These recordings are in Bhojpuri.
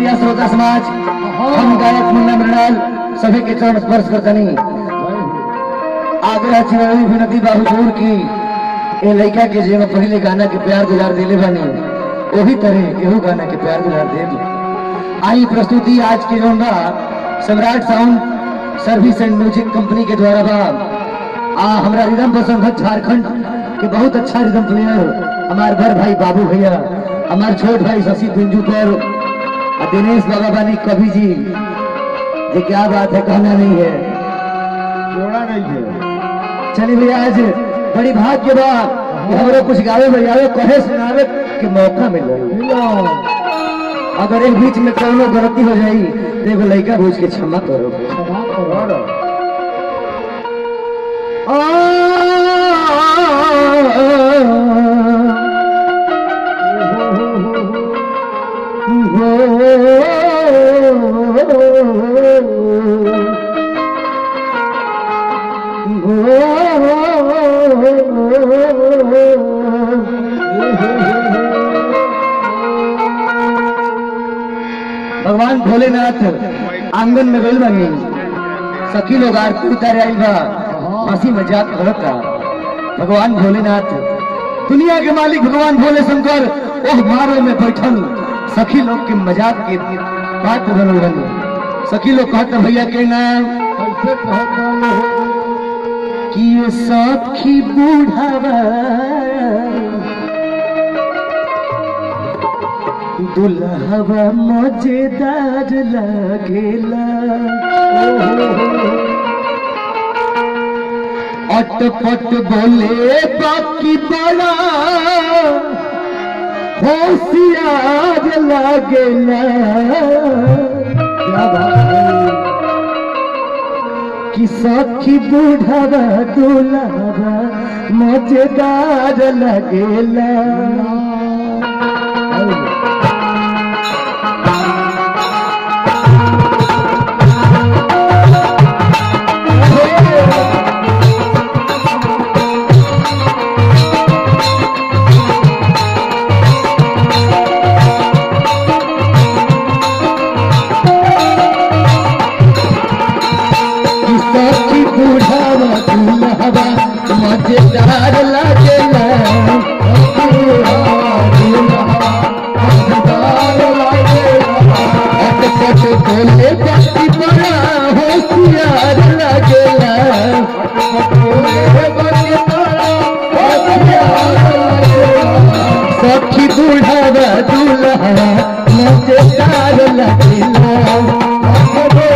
भैया श्रोता समाज हम गायक मुन्ना मृणाल सभी के चरण स्पर्श करतनी आग्रह चिरवी विनती बाहुजूर की ए लड़का के जे में पहले गाना के प्यार गुजार दिले बनी वही तरह एहू गाना के प्यार गुजार दे आई प्रस्तुति आज के जो बा Samrat sound service and music company के द्वारा बा आ हमरा रिदम पसंद है झारखंड के बहुत अच्छा रिदम प्लेयर हमार बड़ भाई बाबू भैया हमार छोट भाई शशि पिंजू पर आ दिनेश बाबा बानी कवि जी ये क्या बात है कहना नहीं है जोड़ा नहीं है चलिए भैया आज बड़ी भाग्य बा कि हमरो कुछ गावे बजावे कहे सुनावे के मौका मिल अगर एक बीच में कोनो गलती हो जाई तो एगो लड़का बुझ के क्षमा करो भगवान भोलेनाथ आंगन में गइल बनी सखी लोग आरती उतारे आइल बा हंसी मजाक करता भगवान भोलेनाथ दुनिया के मालिक भगवान भोले शंकर ओह मारो में बैठल सखी लोग के मजाक के बात बनल बनी सखी लोग कहता भैया के नाम कैसे कहता है कि ये सखी बूढ़ावा दुल्हवा मजेदार लागेला अटपट बोले बाकी बड़ा होशियार लागेला क्या बात है कि सखी बूढ़ावा दुल्हवा मजेदार लगेला कि सखी बूढ़ावा दुल्हवा मजेदार लगेला अटपट बोले बाकी बड़ा होशियार लगेला सखी बूढ़ावा दुल्हा मजेदार लगेला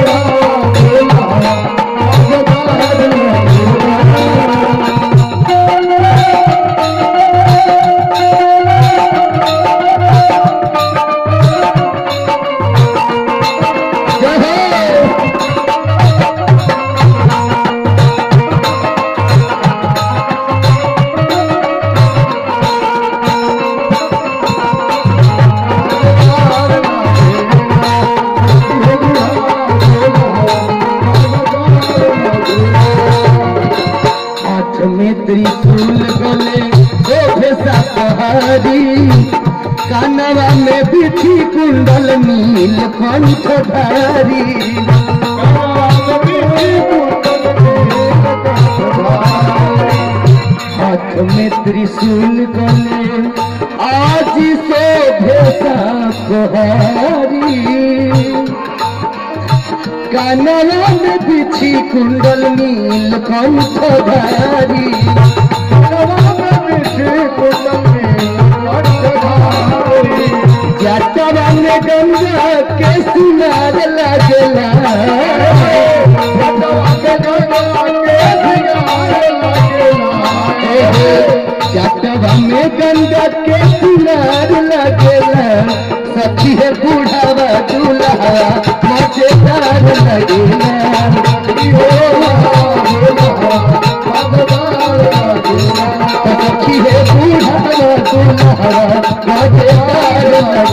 जय हो हाथ में त्रिशूल गले शोभे सापहारी कानवा में बिछी कुंडल नील कंठ धारी हाथ में त्रिशूल गले आज शोभे सापहारी कानवा में बिछी कुंडल नील कंठ धारी जटवा में गंगा के सुनार लगला जटवा में गंगा के सुनार लगला सखी है बूढ़ावा दूल्हा मजेदार लगेला सखी है बूढ़ावा दूल्हा मजेदार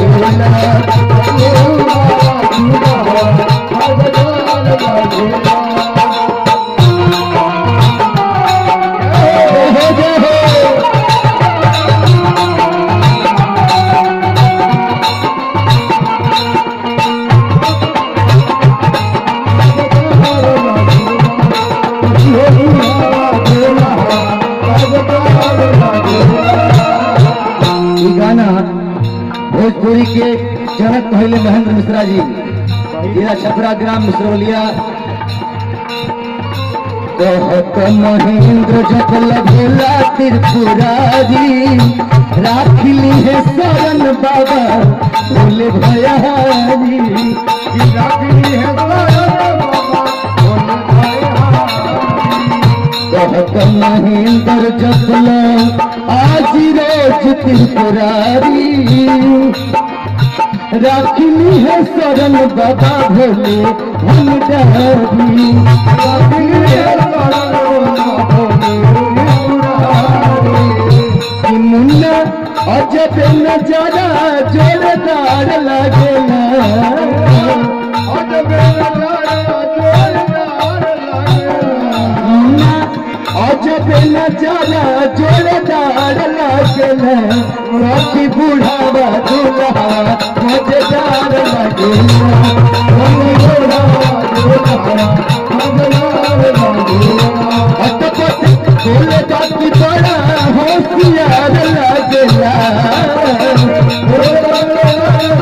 लगेला कनक कहले महेंद्र मिश्रा जी जिला छपरा ग्राम मिश्रवलिया कहत महेंद्र जब लगेला त्रिपुरारी राखली है शरण बाबा बोले भयारी कि राखी है शरण बाबा बोले भयारी। कहत महेंद्र जब आज रोज त्रिपुरारी राखली है शरण बाबा भोले हम डरी राखी है शरण बाबा बोले भयारी। कि मुन्ना अजब नजारा जोरदार लगेला अजब नजारा जोरदार लगेला। मुन्ना अजब नजारा जोरदार लगेला सखी बुढ़ावा दूल्हा मजेदार लगेला सखी बुढ़ावा दूल्हा मजेदार लगेला अटपट बोले बाकी बड़ा होशियार लगेला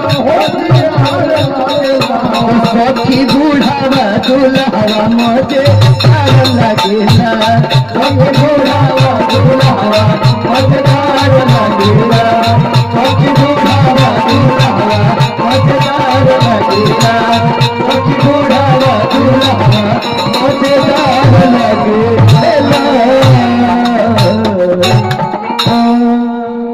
सखी बुढ़ावा दूल्हा मजे